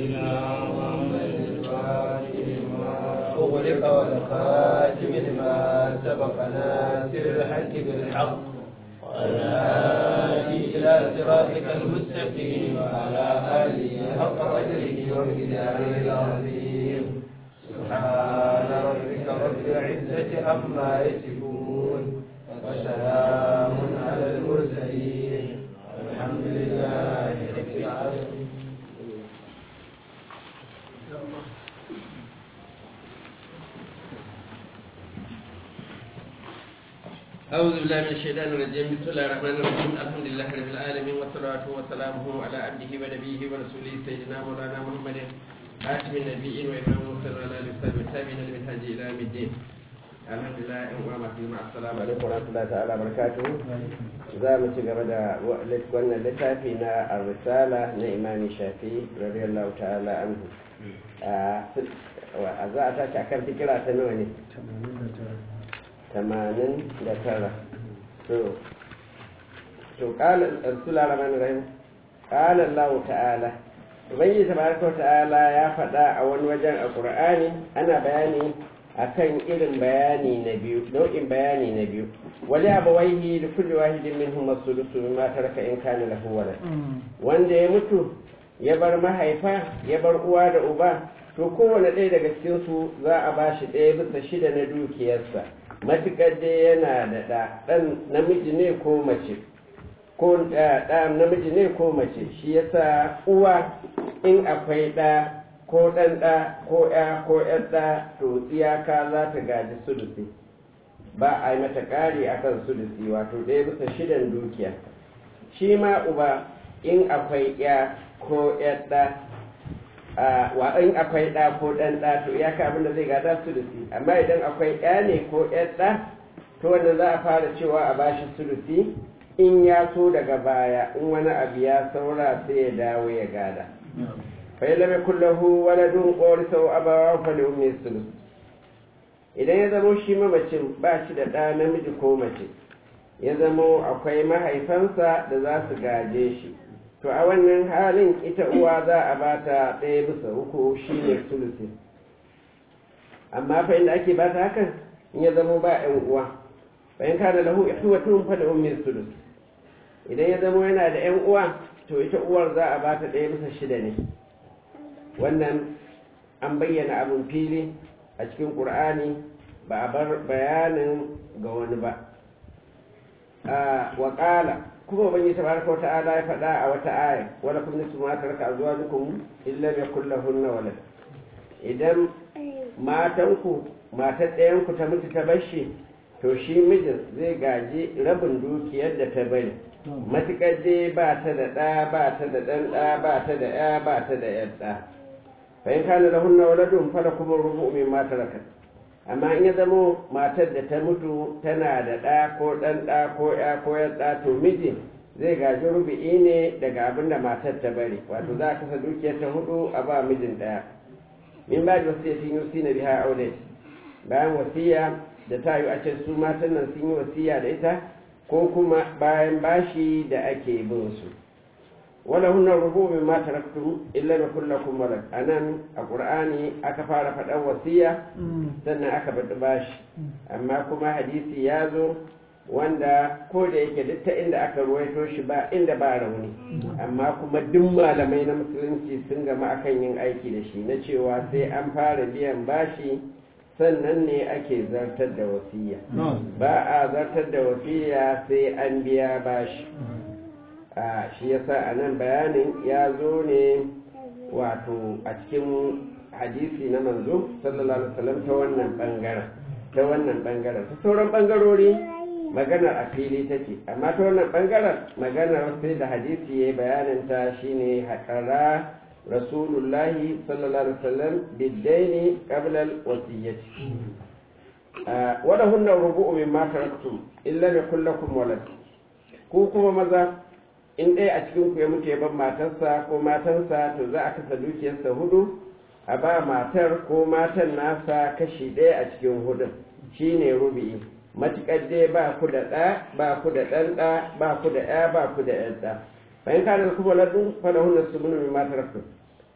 سيدنا محمد الفاتح لما أغلق والخاتم لما سبق ناصر الحق بالحق والهادي إلى صراطك المستقيم وعلى آله حق قدره ومقداره العظيم سبحان ربك رب العزة عما يصفون وسلام على المرسلين الحمد لله رب العالمين أعوذ بالله من الشيطان الرجيم بسم الله الرحمن الرحيم الحمد لله رب العالمين والصلاة والسلام على عبده ونبيه ورسوله سيدنا مولانا محمد خاتم النبيين وإمام المرسلين وعلى آله وصحبه والتابعين لمنهج إلى يوم الدين الحمد لله أمام مع السلام عليكم ورحمة الله تعالى وبركاته za mu ci gaba da wannan littafi na ar-risala na imami shafi radiyallahu ta'ala anhu a za a tashi akan fikira ta nawa ne tamanin da tara to to kala rasulullah rahman rahim kala allah ta'ala ubangiji tabaraka ta'ala ya faɗa a wani wajen a qur'ani ana bayani akan irin bayani na biyu nau'in bayani na biyu wali abawaihi da kulli wahidin minhum as-sulusu mimma taraka in kana lahu walad wanda ya mutu ya bar mahaifa ya bar uwa da uba to kowane ɗaya daga cikin su za a bashi ɗaya bisa shida na dukiyarsa matuƙar dai yana da ɗa ɗan namiji ne ko mace ko ɗa namiji ne ko mace shi yasa uwa in akwai ɗa ko ɗan ɗa ko ya ko ƴan ɗa to iyaka za ta gaji sulusi ba a yi mata ƙari akan sulusi wato ɗaya bisa shidan dukiya shi ma uba in akwai ya ko ƴan ɗa wa in akwai ɗa ko ɗan ɗa to iyaka abinda zai gada sulusi amma idan akwai ya ne ko ƴan ɗa to wanda za a fara cewa a bashi sulusi in ya so daga baya in wani abu ya saura sai ya dawo ya gada fai lam yakul lahu waladun qawrisahu abawahu fa li ummi sulus idan ya zamo shi mamacin ba shi da ɗa namiji ko mace ya zamo akwai mahaifansa da za su gaje shi to a wannan halin ita uwa za a ba ta ɗaya bisa uku shi ne sulusi amma fa inda ake ba ta hakan in ya zamo ba ‘yan uwa bayan kana lahu ihwatun fa da ummi sulus idan ya zamo yana da ‘yan uwa to ita uwar za a ba ta ɗaya bisa shida ne wannan an bayyana abin fili a cikin ƙur'ani ba a bar bayanin ga wani ba wa ƙala kuma ubangi tabaraka wa ta'ala ya faɗa a wata aya wala kun nisu ma taraka azwajukum illa bi kullahunna walad idan matanku matar ɗayan ku ta mutu ta bashi to shi mijin zai gaji rabin dukiyar da ta bari matukar dai ba ta da ɗa ba ta da ɗan ɗa ba ta da ya ba ta da ƴan ɗa fa in kana lahunna waladun fala kuma rubu min ma taraka amma in ya zamo matar da ta mutu tana da ɗa ko ɗan ɗa ko ya ko ya ɗa to miji zai gaji rubi'i ne daga abin da matar ta bari wato za a kasa dukiyar ta hudu a ba mijin ɗaya min ba da wasiya sun yusi na biha aure bayan wasiya da ta yi a ce su matan nan sun yi wasiya da ita ko kuma bayan bashi da ake bin su wala hunna rubu min ma taraktum illa bi kullakum walad anan a qur'ani aka fara faɗan wasiya sannan aka bada bashi amma kuma hadisi ya zo wanda ko da yake duk ta inda aka ruwaito shi ba inda ba rauni amma kuma duk malamai na musulunci sun gama akan yin aiki da shi na cewa sai an fara biyan bashi sannan ne ake zartar da wasiya ba a zartar da wasiya sai an biya bashi a shi yasa a nan bayanin ya zo ne wato a cikin hadisi na manzo sallallahu alaihi wasallam ta wannan bangaren ta wannan bangaren ta sauran bangarori maganar a fili take amma ta wannan bangaren maganar sai da hadisi ya yi bayanin ta shine haƙara rasulullahi sallallahu alaihi wasallam biddaini qabla al-wasiyyati wala hunna rubu'u mimma taraktum illa yakul lakum walad ku kuma maza in ɗaya a cikin ku ya mutu ya bar matarsa ko matansa to za a kasa dukiyarsa hudu a ba matar ko matan nasa kashi ɗaya a cikin hudun shine rubi'i matuƙar dai ba ku da ɗa ba ku da ɗan ɗa ba ku da ɗa ba ku da ɗan ɗa bayan ka da kuma ladun falahun su mun mai matar ku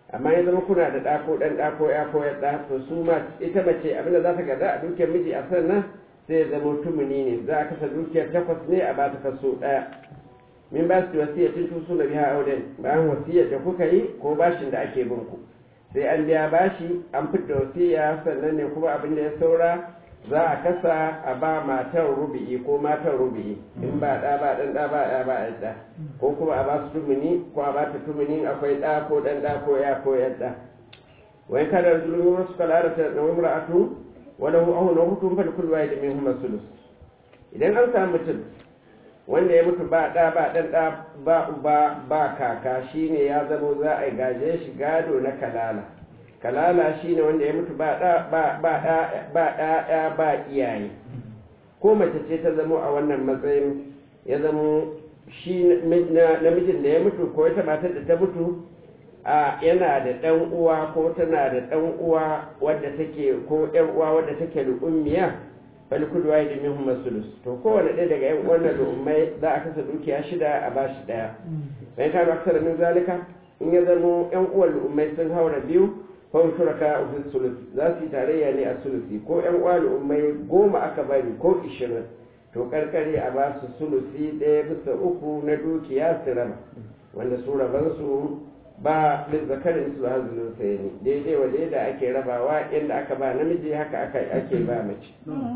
amma ya zama kuna da ɗa ko ɗan ɗa ko ya ko ɗa to su ma ita mace abinda za ta gada a dukiyar miji a sannan sai ya zama tumuni ne za a kasa dukiyar takwas ne a ba ta kaso ɗaya min ba su wasiya tun tusu na biya auren bayan wasiyar da kuka yi ko bashin da ake bin ku sai an biya bashi an fidda wasiya sannan ne kuma abin da ya saura za a kasa a ba matar rubi'i ko matar rubi'i in ba ɗa ba ɗan ɗa ba ya ba ya ɗa ko kuma a ba su tumuni ko a ba ta tumuni akwai ɗa ko ɗan ɗa ko ya ko ya ɗa wai kada zulmi wasu kalara ta na wimra'atu wala hu ahu na hutun fa kullu wahid minhum sulus idan an samu mutum wanda ya mutu ba ɗa ba ɗan ɗa ba uba ba kaka shine ya zamo za a gaje shi gado na kalala kalala shine wanda ya mutu ba ɗa ba ba ba ɗaya ba iyaye ko mace ce ta zamo a wannan matsayin ya zamo shi namijin da ya mutu ko ita matar da ta mutu a yana da ɗan uwa ko tana da ɗan uwa wadda take ko ƴan uwa wadda take da ummiya bal kudu wa min hum sulus to kowane ɗaya daga ƴan wannan lu'ummai za a kasa dukiya shida a bashi ɗaya bayan kano aksara min zalika in ya zamo ƴan uwan lu'ummai sun haura biyu fawon shuraka ofin sulus za su yi tarayya ne a sulusi ko ƴan uwa lu'ummai goma aka bari ko ishirin to karkare a ba su sulusi ɗaya bisa uku na dukiya su raba wanda su rabansu ba lizzakarin su hazinin sai ne daidai wa da ake rabawa inda aka ba namiji haka ake ba mace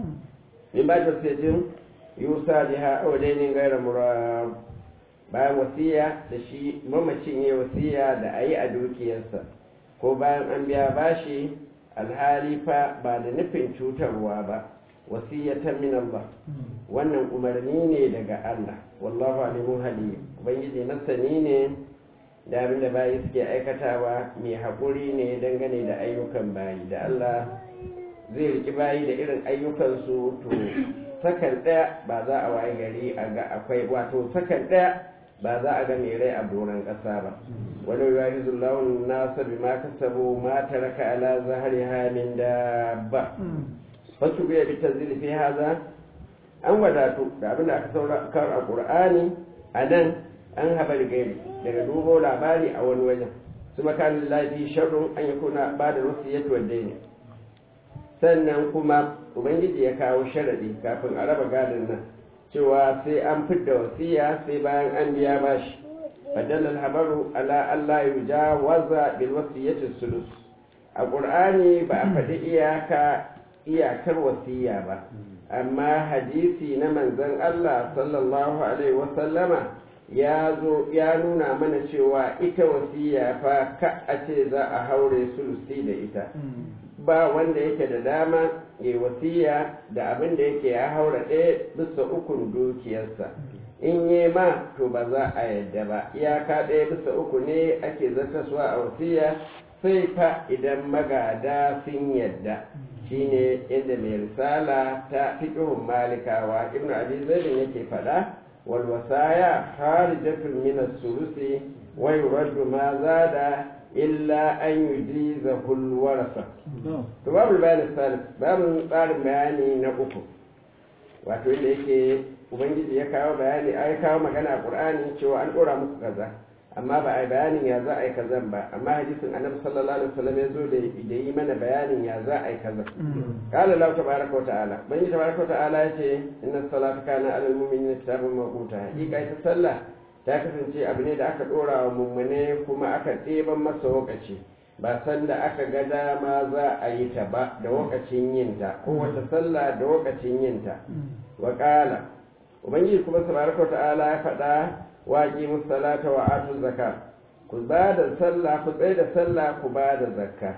in ba ta sai jin yusa da ha audainin gaira murab bayan wasiya da shi mamacin ya wasiya da a yi a dukiyarsa ko bayan an biya bashi alhali fa ba da nufin cutarwa ba wasiyatan min Allah wannan umarni ne daga Allah wallahu alimun halim ubangiji masani ne da abin da bayi suke aikatawa mai haƙuri ne dangane da ayyukan bayi da Allah zai riki bayi da irin ayyukansu to sakan ɗaya ba za a waye gari a ga akwai wato sakan ɗaya ba za a ga mai rai a doron ƙasa ba wani yayi zullawun nasa bi ma kasabu ma taraka ala zahariha min dabba fasu biya bi tanzili fi haza an wadatu da abin da aka saurara a qur'ani a nan an haɓar gari daga dubo labari a wani wajen su makanin lafi sharrun an yi kuna ba da wasu yadda wadda ne sannan kuma ubangiji ya kawo sharaɗi kafin a raba gadon nan cewa sai an fidda wasiya sai bayan an biya bashi fadalal habaru ala Allah ya waza bil wasiyyati sulus a qur'ani ba a faɗi iyaka iyakar wasiya ba amma hadisi na manzon Allah sallallahu alaihi wasallama ya zo ya nuna mana cewa ita wasiya fa ka a ce za a haure sulusi da ita ba wanda yake da dama ya wasiya da abin da yake ya haura ɗaya bisa ukun dukiyarsa in yi ma to ba za a yadda ba iyaka ɗaya bisa uku ne ake zartaswa a wasiya sai fa idan magada sun yadda shine inda mai risala ta fiƙihun malikawa ibnu abi zaidin yake faɗa والوصايا خارجة من الثلث ويرد ما زاد إلا أن يجيزه الورثة باب البيان الثالث باب tsarin bayani na uku wato inda yake ubangiji ya kawo bayani ai kawo magana a qur'ani cewa an dora musu kaza amma ba a bayanin ya za a yi kazan ba amma hadisin annabi sallallahu alaihi wasallam ya zo da yi mana bayanin ya za a yi kaza qala lahu tabaraka wa ta'ala bani tabaraka wa ta'ala yace inna salata kana alal mu'minina kitaban mawquta hakika ita sallah ta kasance abu ne da aka dora wa mummune kuma aka ɗeban masa lokaci ba sanda aka ga dama za a yi ta ba da lokacin yin ta kowace sallah da lokacin yin ta wa qala ubangiji kuma tabaraka wa ta'ala ya faɗa waƙi musalata wa atu zaka ku ba da sallah ku tsaye da sallah ku ba da zakka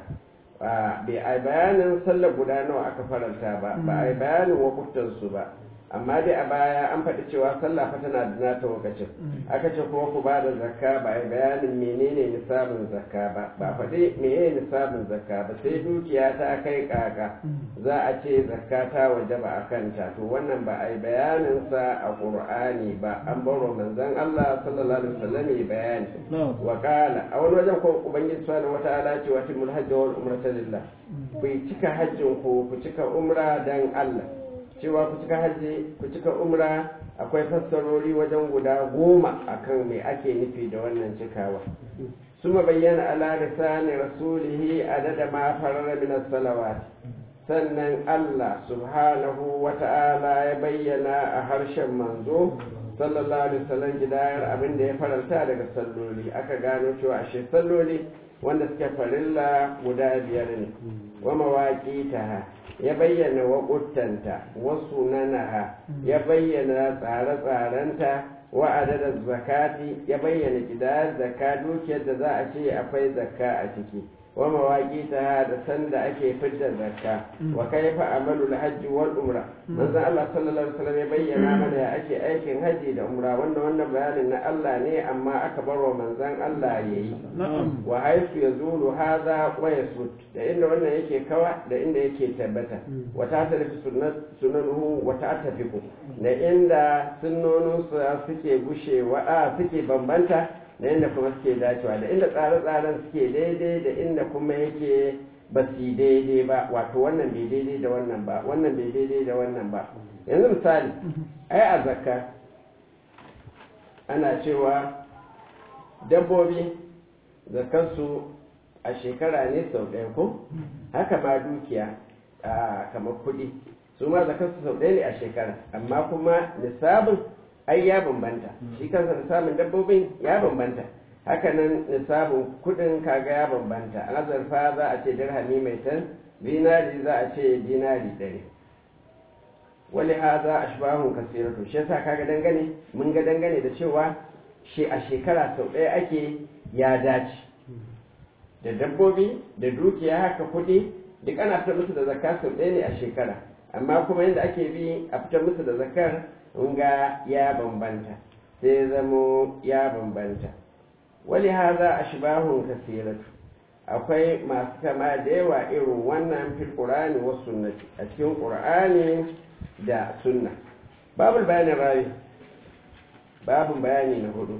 bai a bayanin sallah guda nawa aka faranta ba ba a bayanin wakutansu ba amma dai a baya an faɗi cewa sallah fa tana da nata lokacin aka ce kuma ku ba da zakka ba a bayanin menene nisabin zakka ba ba faɗi menene nisabin zakka ba sai dukiya ta kai kaka za a ce zakka ta waje ba a kanta to wannan ba a yi bayanin sa a qur'ani ba an baro manzon Allah sallallahu alaihi wasallam ya bayani wa qala a wani wajen ko ubangiji subhanahu wataala ce wa timul hajj wal umrata lillah ku cika hajjin ku ku cika umra dan Allah cewa ku cika hajji ku cika umra akwai fassarori wajen guda goma akan me ake nufi da wannan cikawa ثم بين على لسان رسوله عدد ما فرر من الصلوات sannan Allah subhanahu wa ta'ala ya bayyana a harshen manzo sallallahu alaihi wasallam gidayar abin da ya faranta daga salloli aka gano cewa ashe salloli wanda suke farilla guda biyar ne wa mawaƙitaha ya bayyana waƙuttanta wasu nanaha ya bayyana tsare-tsarenta wa adadin zakati ya bayyana gidayar zakka dukiyar da za a ce akwai zakka a ciki wa mawaƙita da sanda ake fidda zakka wa kaifa amalu hajji wal umra manzo Allah sallallahu alaihi wasallam ya bayyana mana ya ake aikin haji da umra wannan wannan bayanin na Allah ne amma aka bar wa manzon Allah yayi wa haifu yazulu hadha wa yasut da inda wannan yake kawa da inda yake tabbata wa ta tarifi sunnat sunanuhu wa ta tafiku da inda sunnonun suke gushewa a suke bambanta da inda kuma suke dacewa da inda tsare-tsaren suke daidai da inda kuma yake ba su daidai ba wato wannan bai daidai da wannan ba wannan bai daidai da wannan ba yanzu misali ai a zakka ana cewa dabbobi zakarsu a shekara ne sau ɗaya ko haka ma dukiya a kamar kuɗi su ma zakarsu sau ɗaya ne a shekara amma kuma nisabin ai ya bambanta shi kansa nisabin dabbobin ya bambanta hakanan nisabin kudin kaga ya bambanta azurfa za a ce dirhami mai tan dinari za a ce dinari ɗari wali haza ashbahun kasiratu shi yasa kaga dangane mun ga dangane da cewa shi a shekara sau ɗaya ake ya dace da dabbobi da dukiya haka kuɗi duk ana fitar musu da zakka sau ɗaya ne a shekara amma kuma yadda ake bi a fitar musu da zakkar ga ya bambanta sai zamo ya bambanta wali haza ashbahun kasiratu akwai masu kama da yawa irin wannan fil qur'ani was sunnati a cikin qur'ani da sunna babul bayanin rawi babun bayani na hudu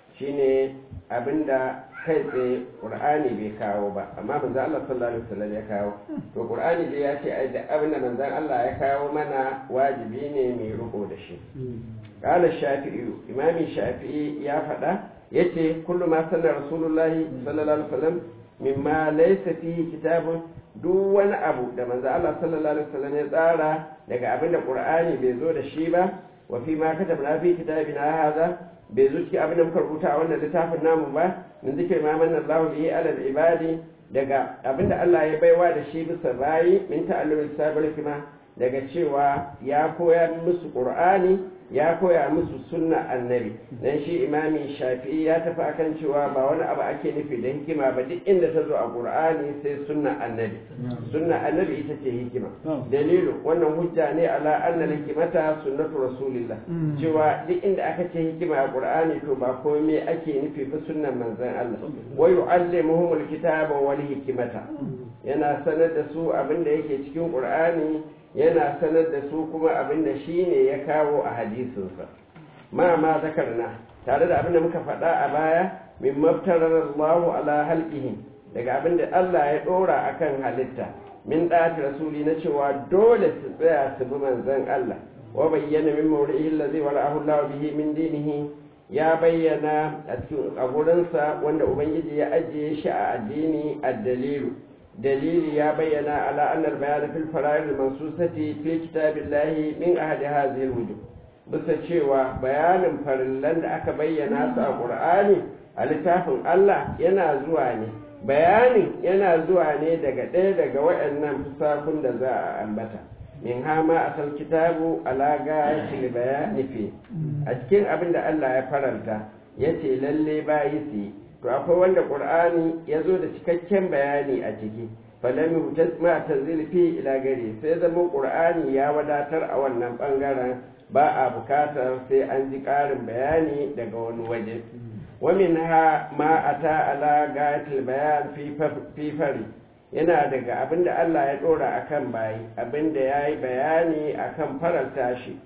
shine abinda kai tsaye qur'ani bai kawo ba amma manzo Allah sallallahu alaihi wasallam ya kawo to qur'ani dai ya ce ai da abinda manzon Allah ya kawo mana wajibi ne mai riko da shi qala shafi'i imami shafi'i ya faɗa yace kullu ma sanna rasulullahi sallallahu alaihi wasallam mimma laysa fihi kitabun duk wani abu da manzo Allah sallallahu alaihi wasallam ya tsara daga abinda qur'ani bai zo da shi ba wa fi ma katabna fi kitabina hadha bai zo cikin abin da muka rubuta a wannan littafin namu ba min zikir ma manna Allah bihi ala ibadi daga abin da Allah ya baiwa da shi bisa bayi min ta'allumil sabil hikma daga cewa ya koya musu qur'ani ya koya musu sunna annabi dan shi imami shafi'i ya tafi akan cewa ba wani abu ake nufi da hikima ba duk inda ta zo a qur'ani sai sunna annabi sunna annabi ita ce hikima dalilu wannan hujja ne ala anna hikimata sunnatu rasulillah cewa duk inda aka ce hikima a qur'ani to ba komai ake nufi ba sunnan manzon Allah wa yu'allimuhumul kitaba wal hikmata yana sanar da su abin da yake cikin qur'ani yana sanar da su kuma abin da shi ne ya kawo a hadisinsa ma ma zakarna tare da abin da muka faɗa a baya min maftarar Allahu ala halqihi daga abin da Allah ya ɗora akan halitta min ɗati rasuli na cewa dole su tsaya su bi manzon Allah wa bayyana min mawrihi allazi wara'ahu Allah bihi min dinihi ya bayyana a cikin a gurinsa wanda ubangiji ya ajiye shi a addini ad-dalilu dalili ya bayyana ala annal bayan fil fara'id mansusati fi kitabillahi min ahadi hadhihi alwujub bisa cewa bayanin farillan da aka bayyana su a qur'ani a littafin Allah yana zuwa ne bayanin yana zuwa ne daga ɗaya daga waɗannan fusakun da za a ambata min hama asal kitabu ala gayatil bayani fi a cikin abin da Allah ya faranta yace lalle bayi su yi to akwai wanda qur'ani ya zo da cikakken bayani a ciki falam yutas ma tazilfi ila gari sai zama qur'ani ya wadatar a wannan bangaren ba a bukatar sai an ji ƙarin bayani daga wani waje wa minha ma ata ala gatil bayan fi fari yana daga abinda Allah ya dora akan bayi abinda yayi bayani akan faranta shi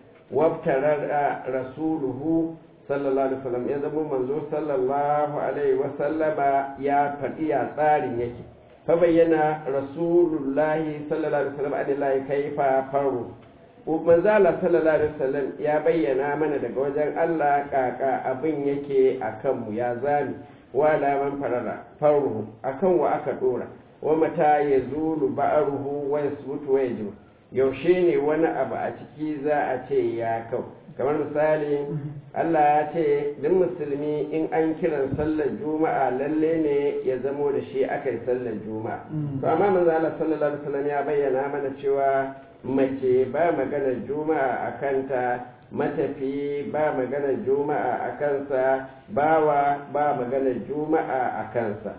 wabtarar rasuluhu sallallahu alaihi wasallam ya zama manzo sallallahu alaihi wasallama ya faɗi ya tsarin yake fa bayyana rasulullahi sallallahu alaihi wasallam adillahi kaifa faru manzo Allah sallallahu alaihi wasallam ya bayyana mana daga wajen Allah kaka abin yake akan mu ya zami wa alaman farara faruhu akan wa aka dora wa mata ya zulu ba'aruhu wa yasbutu wa yajibu yaushe ne wani abu a ciki za a ce ya kau kamar misali Allah ya ce duk musulmi in an kiran sallar juma'a lalle ne ya zamo da shi aka yi sallar juma'a to amma manzo Allah sallallahu alaihi wasallam ya bayyana mana cewa mace ba maganar juma'a a kanta matafi ba maganar juma'a a kansa bawa ba maganar juma'a a kansa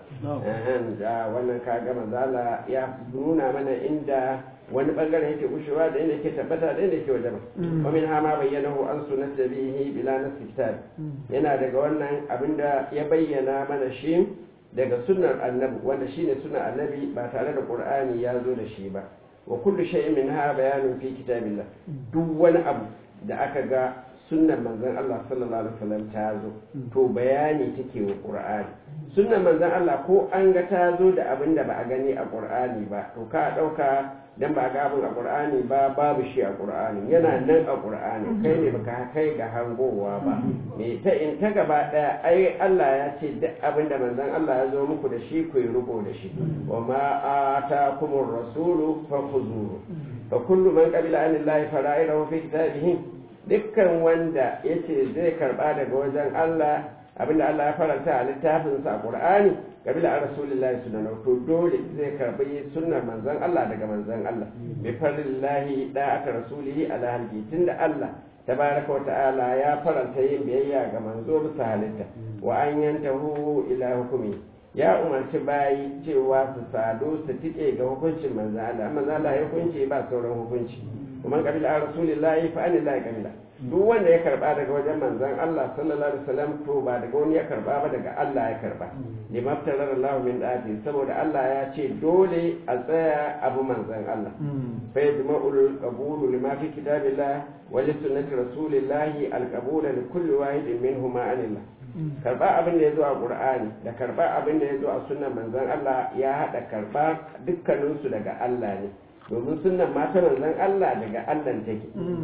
wannan kaga manzala ya nuna mana inda wani bangare yake gushewa da inda yake tabbata da inda yake wajen wa min hama bayyanahu an sunnat nabihi bila nasl kitab yana daga wannan abinda ya bayyana mana shi daga sunnar annabi wanda shine sunnar annabi ba tare da qur'ani ya zo da shi ba wa kullu shay'in minha bayanun fi kitabillah duk wani abu da aka ga sunnar manzon Allah sallallahu alaihi wasallam ta zo to bayani take wa qur'ani sunnar manzon Allah ko an ga ta zo da abin da ba a gani a qur'ani ba to ka dauka dan ba ga abin a qur'ani ba babu shi a qur'ani yana nan a qur'ani kai ne baka kai ga hangowa ba me ta in ta gaba daya ai Allah ya ce duk abin da manzon Allah ya zo muku da shi ku yi riko da shi wa ma atakumur rasulu fakhuzuhu fa kullu man qabila anillahi fara'idahu fi kitabihi dukkan wanda yace zai karba daga wajen Allah abinda Allah ya faranta a littafinsa a Qur'ani kabila an rasulillahi sunanahu to dole zai karbi sunnar manzon Allah daga manzon Allah bi farillahi da aka rasulihi ala halki tunda Allah tabaraka wa ta'ala ya faranta yin biyayya ga manzo bisa halitta wa an yantahu ila hukumi ya umarci bayi cewa su sadu su tike ga hukuncin manzon Allah manzon Allah ya hukunci ba sauran hukunci kuma kabila an rasulillahi fa anillahi kabila duk wanda ya karba daga wajen manzon Allah sallallahu alaihi wasallam to ba daga wani ya karba ba daga Allah ya karba limaftarar Allah min dati saboda Allah ya ce dole a tsaya abu manzon Allah fa yajma'ul qabulu lima fi kitabillah wa li sunnati rasulillah al qabul li kulli wahidin minhuma anillah karba abin da ya zo a qur'ani da karba abin da ya zo a sunnan manzon Allah ya hada karba dukkaninsu daga Allah ne domin sunan mata manzon Allah daga Allah take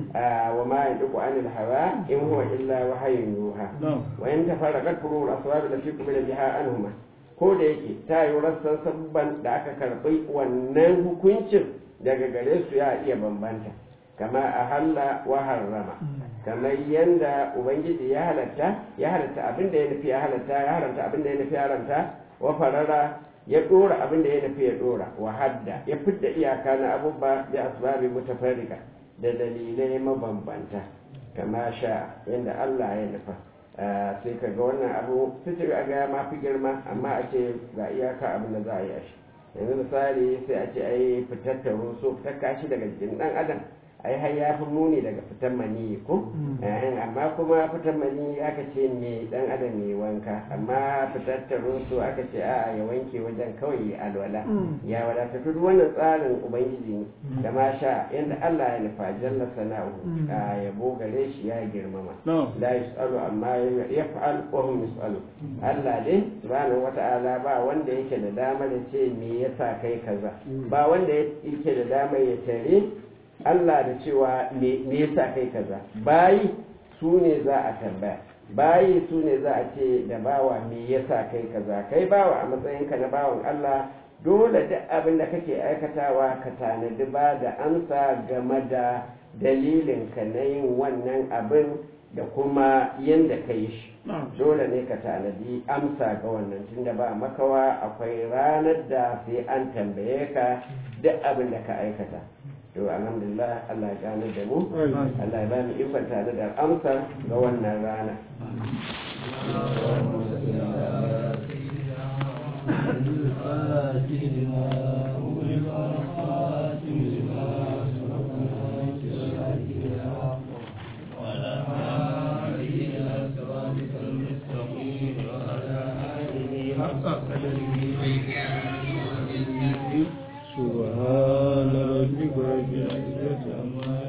wa ma yantiqu anil hawa in huwa illa wahyun yuha wa in tafarraqat furul aswab da fi kubila biha anhuma ko da yake ta yi rassan sabban da aka karbi wannan hukuncin daga gare su ya iya bambanta kama a halla wa harrama kamar yanda ubangiji ya halatta ya halatta abin da ya nufi ya halatta ya haramta abin da ya nufi ya haramta wa farara ya dora abin da ya nufi ya dora wa hadda ya fidda iyaka na abubuwa da asbabi mutafarrika da dalilai mabambanta kama sha yadda Allah ya nufa sai ka ga wannan abu sai ga ya ma fi girma amma a ce ga iyaka abin da za a yi a shi yanzu misali sai a ce ai fitar taro so fitar kashi daga jikin dan adam ai har ya fi muni daga fitan maniyi ko amma kuma fitan maniyi aka ce me dan adam ne wanka amma fitar su aka ce a'a ya wanke wajen kawai ya alwala ya wadata duk wannan tsarin ubangiji ne da ma sha yanda Allah ya nufa jalla sana'u a yabo gare shi ya girmama la yusalu amma yaf'al wa hum yusalu Allah dai subhanahu wata'ala ba wanda yake da damar ya ce me yasa kai kaza ba wanda yake da damar ya tare Allah da cewa me yasa kai kaza bayi su ne za a tambaya bayi su ne za a ce da bawa me yasa kai kaza kai bawa a matsayinka na bawan Allah dole duk abin da kake aikatawa ka tanadi ba da amsa game da dalilin ka na yin wannan abin da kuma yadda ka yi shi dole ne ka tanadi amsa ga wannan tunda ba makawa akwai ranar da sai an tambaye ka duk abin da ka aikata to alhamdulillah Allah ya gane da mu Allah ya bani ikon tare da amsa ga wannan rana سبحان ربك رب العزة عما